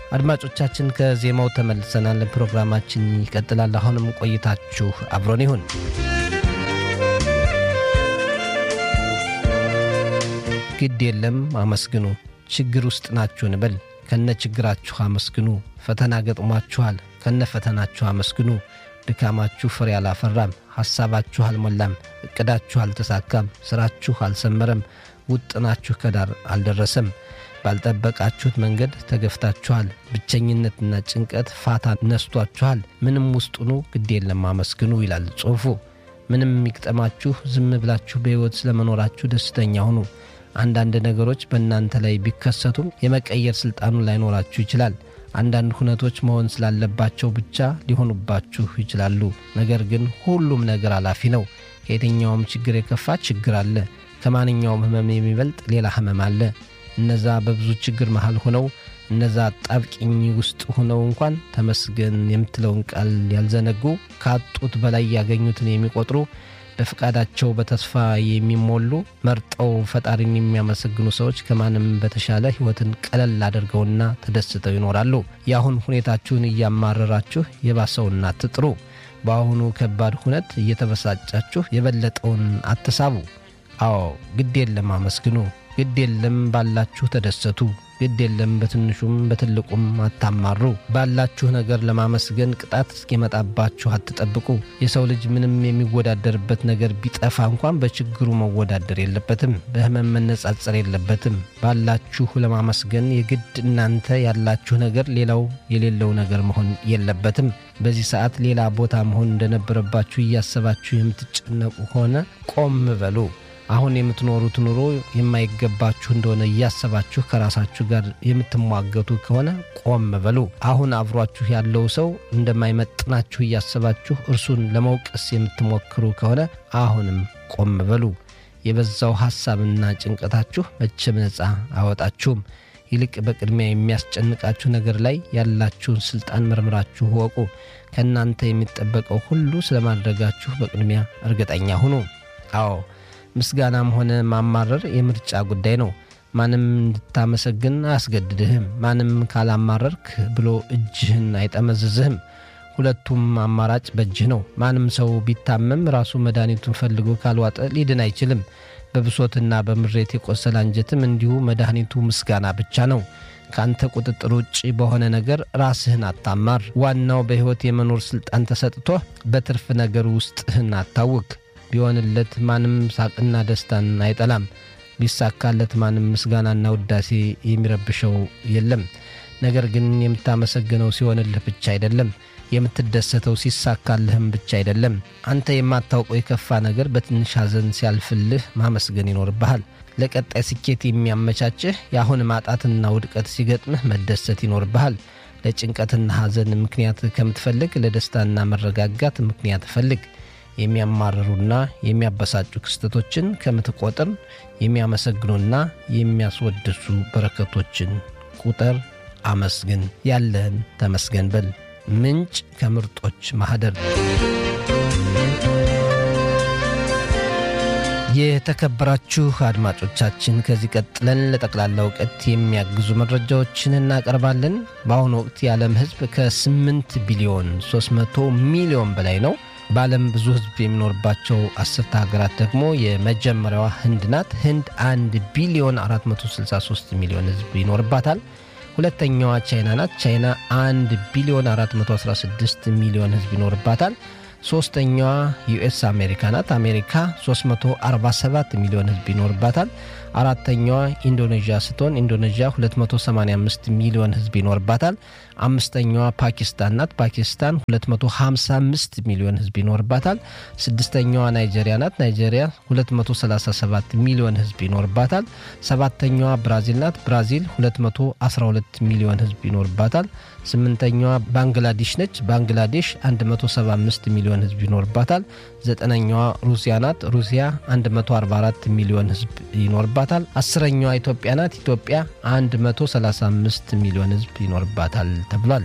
አድማጮቻችን ከዜማው ተመልሰናል። ፕሮግራማችን ይቀጥላል። አሁንም ቆይታችሁ አብሮን ይሁን። ግድ የለም አመስግኑ። ችግር ውስጥ ናችሁ እንበል፣ ከነ ችግራችሁ አመስግኑ። ፈተና ገጥሟችኋል፣ ከነ ፈተናችሁ አመስግኑ። ድካማችሁ ፍሬ አላፈራም፣ ሐሳባችሁ አልሞላም፣ ዕቅዳችሁ አልተሳካም፣ ሥራችሁ አልሰመረም፣ ውጥናችሁ ከዳር አልደረሰም። ባልጠበቃችሁት መንገድ ተገፍታችኋል። ብቸኝነትና ጭንቀት ፋታ ነስቷችኋል። ምንም ውስጡኑ ግድ የለም አመስግኑ ይላል ጽሑፉ። ምንም የሚግጠማችሁ ዝም ብላችሁ በሕይወት ስለመኖራችሁ ደስተኛ ሁኑ። አንዳንድ ነገሮች በእናንተ ላይ ቢከሰቱም የመቀየር ሥልጣኑ ላይኖራችሁ ይችላል። አንዳንድ ሁነቶች መሆን ስላለባቸው ብቻ ሊሆኑባችሁ ይችላሉ። ነገር ግን ሁሉም ነገር አላፊ ነው። ከየትኛውም ችግር የከፋ ችግር አለ። ከማንኛውም ሕመም የሚበልጥ ሌላ ሕመም አለ። እነዛ በብዙ ችግር መሃል ሆነው እነዛ ጣብቂኝ ውስጥ ሆነው እንኳን ተመስገን የምትለውን ቃል ያልዘነጉ ካጡት በላይ ያገኙትን የሚቆጥሩ በፍቃዳቸው በተስፋ የሚሞሉ መርጠው ፈጣሪን የሚያመሰግኑ ሰዎች ከማንም በተሻለ ሕይወትን ቀለል አድርገውና ተደስተው ይኖራሉ። የአሁን ሁኔታችሁን እያማረራችሁ የባሰውን አትጥሩ። በአሁኑ ከባድ ሁነት እየተበሳጫችሁ የበለጠውን አትሳቡ። አዎ ግድ የለም አመስግኑ። ግድ የለም ባላችሁ ተደሰቱ። ግድ የለም በትንሹም በትልቁም አታማሩ። ባላችሁ ነገር ለማመስገን ቅጣት እስኪመጣባችሁ አትጠብቁ። የሰው ልጅ ምንም የሚወዳደርበት ነገር ቢጠፋ እንኳን በችግሩ መወዳደር የለበትም፣ በሕመም መነጻጸር የለበትም። ባላችሁ ለማመስገን የግድ እናንተ ያላችሁ ነገር ሌላው የሌለው ነገር መሆን የለበትም። በዚህ ሰዓት ሌላ ቦታ መሆን እንደነበረባችሁ እያሰባችሁ የምትጨነቁ ከሆነ ቆም በሉ። አሁን የምትኖሩት ኑሮ የማይገባችሁ እንደሆነ እያሰባችሁ ከራሳችሁ ጋር የምትሟገቱ ከሆነ ቆም በሉ። አሁን አብሯችሁ ያለው ሰው እንደማይመጥናችሁ እያሰባችሁ እርሱን ለመውቀስ የምትሞክሩ ከሆነ አሁንም ቆም በሉ። የበዛው ሐሳብና ጭንቀታችሁ መቼም ነፃ አወጣችሁም። ይልቅ በቅድሚያ የሚያስጨንቃችሁ ነገር ላይ ያላችሁን ሥልጣን መርምራችሁ ወቁ። ከእናንተ የሚጠበቀው ሁሉ ስለማድረጋችሁ በቅድሚያ እርግጠኛ ሁኑ። አዎ ምስጋናም ሆነ ማማረር የምርጫ ጉዳይ ነው። ማንም እንድታመሰግን አያስገድድህም። ማንም ካላማረርክ ብሎ እጅህን አይጠመዝዝህም። ሁለቱም አማራጭ በእጅህ ነው። ማንም ሰው ቢታመም ራሱ መድኃኒቱን ፈልጎ ካልዋጠ ሊድን አይችልም። በብሶትና በምሬት የቆሰለ አንጀትም እንዲሁ መድኃኒቱ ምስጋና ብቻ ነው። ከአንተ ቁጥጥር ውጭ በሆነ ነገር ራስህን አታማር። ዋናው በሕይወት የመኖር ሥልጣን ተሰጥቶ በትርፍ ነገር ውስጥህን አታውክ። ቢሆንለት ማንም ሳቅና ደስታን አይጠላም። ቢሳካለት ማንም ምስጋናና ውዳሴ የሚረብሸው የለም። ነገር ግን የምታመሰግነው ሲሆንልህ ብቻ አይደለም፣ የምትደሰተው ሲሳካልህም ብቻ አይደለም። አንተ የማታውቀው የከፋ ነገር በትንሽ ሐዘን ሲያልፍልህ ማመስገን ይኖርብሃል። ለቀጣይ ስኬት የሚያመቻችህ የአሁን ማጣትና ውድቀት ሲገጥምህ መደሰት ይኖርብሃል። ለጭንቀትና ሐዘን ምክንያት ከምትፈልግ ለደስታና መረጋጋት ምክንያት ፈልግ። የሚያማርሩና የሚያበሳጩ ክስተቶችን ከምትቆጥር የሚያመሰግኑና የሚያስወድሱ በረከቶችን ቁጥር። አመስግን፣ ያለህን ተመስገን በል። ምንጭ ከምርጦች ማኅደር። የተከበራችሁ አድማጮቻችን ከዚህ ቀጥለን ለጠቅላላ እውቀት የሚያግዙ መረጃዎችን እናቀርባለን። በአሁኑ ወቅት የዓለም ሕዝብ ከ8 ቢሊዮን 300 ሚሊዮን በላይ ነው። በዓለም ብዙ ሕዝብ የሚኖርባቸው አስርተ ሀገራት ደግሞ የመጀመሪያዋ ህንድ ናት። ህንድ 1 ቢሊዮን 463 ሚሊዮን ሕዝብ ይኖርባታል። ሁለተኛዋ ቻይና ናት። ቻይና 1 ቢሊዮን 416 ሚሊዮን ሕዝብ ይኖርባታል። ሶስተኛዋ ዩኤስ አሜሪካ ናት። አሜሪካ 347 ሚሊዮን ሕዝብ ይኖርባታል። አራተኛዋ ኢንዶኔዥያ ስትሆን ኢንዶኔዥያ 285 ሚሊዮን ሕዝብ ይኖርባታል። አምስተኛዋ ፓኪስታን ናት። ፓኪስታን 255 ሚሊዮን ሕዝብ ይኖርባታል። ስድስተኛዋ ናይጄሪያ ናት። ናይጄሪያ 237 ሚሊዮን ሕዝብ ይኖርባታል። ሰባተኛዋ ብራዚል ናት። ብራዚል 212 ሚሊዮን ሕዝብ ይኖርባታል። ስምንተኛዋ ባንግላዴሽ ነች። ባንግላዴሽ 175 ሚሊዮን ሕዝብ ይኖርባታል። ዘጠነኛዋ ሩሲያ ናት። ሩሲያ 144 ሚሊዮን ሕዝብ ይኖርባታል። አስረኛዋ ኢትዮጵያ ናት። ኢትዮጵያ 135 ሚሊዮን ሕዝብ ይኖርባታል ተብሏል።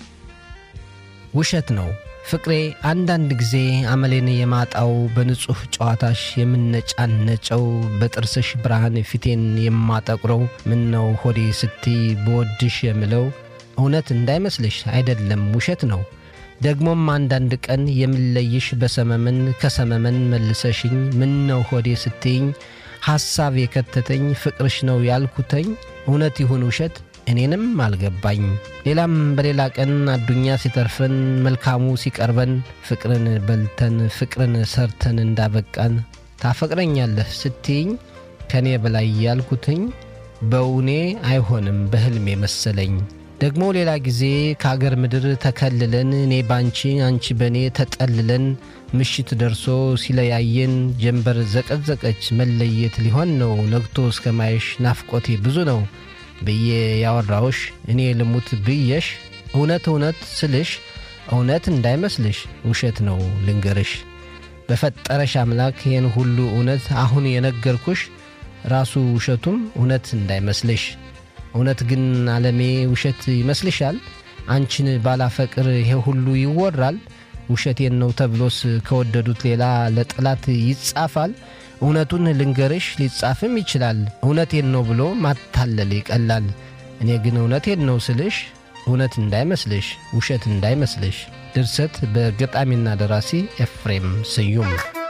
ውሸት ነው ፍቅሬ አንዳንድ ጊዜ አመሌን የማጣው በንጹሕ ጨዋታሽ የምነጫነጨው በጥርስሽ ብርሃን ፊቴን የማጠቁረው ምነው ሆዴ ስትይ በወድሽ የምለው እውነት እንዳይመስልሽ አይደለም ውሸት ነው። ደግሞም አንዳንድ ቀን የምለይሽ በሰመመን ከሰመመን መልሰሽኝ ምን ነው ሆዴ ስትይኝ ሐሳብ የከተተኝ ፍቅርሽ ነው ያልኩተኝ እውነት ይሁን ውሸት እኔንም አልገባኝ። ሌላም በሌላ ቀን አዱኛ ሲተርፈን መልካሙ ሲቀርበን ፍቅርን በልተን ፍቅርን ሰርተን እንዳበቃን ታፈቅረኛለህ ስትይኝ ከእኔ በላይ ያልኩትኝ በእውኔ አይሆንም በሕልሜ መሰለኝ። ደግሞ ሌላ ጊዜ ከአገር ምድር ተከልለን እኔ ባንቺ አንቺ በእኔ ተጠልለን ምሽት ደርሶ ሲለያየን ጀንበር ዘቀዘቀች መለየት ሊሆን ነው ነግቶ እስከ ማየሽ ናፍቆቴ ብዙ ነው ብዬ ያወራውሽ እኔ ልሙት ብየሽ እውነት እውነት ስልሽ እውነት እንዳይመስልሽ ውሸት ነው ልንገርሽ በፈጠረሽ አምላክ ይህን ሁሉ እውነት አሁን የነገርኩሽ ራሱ ውሸቱም እውነት እንዳይመስልሽ እውነት ግን ዓለሜ ውሸት ይመስልሻል? አንቺን ባላፈቅር ይሄ ሁሉ ይወራል? ውሸቴን ነው ተብሎስ ከወደዱት ሌላ ለጠላት ይጻፋል? እውነቱን ልንገርሽ ሊጻፍም ይችላል። እውነቴን ነው ብሎ ማታለል ይቀላል። እኔ ግን እውነቴን ነው ስልሽ እውነት እንዳይመስልሽ ውሸት እንዳይመስልሽ። ድርሰት በገጣሚና ደራሲ ኤፍሬም ስዩም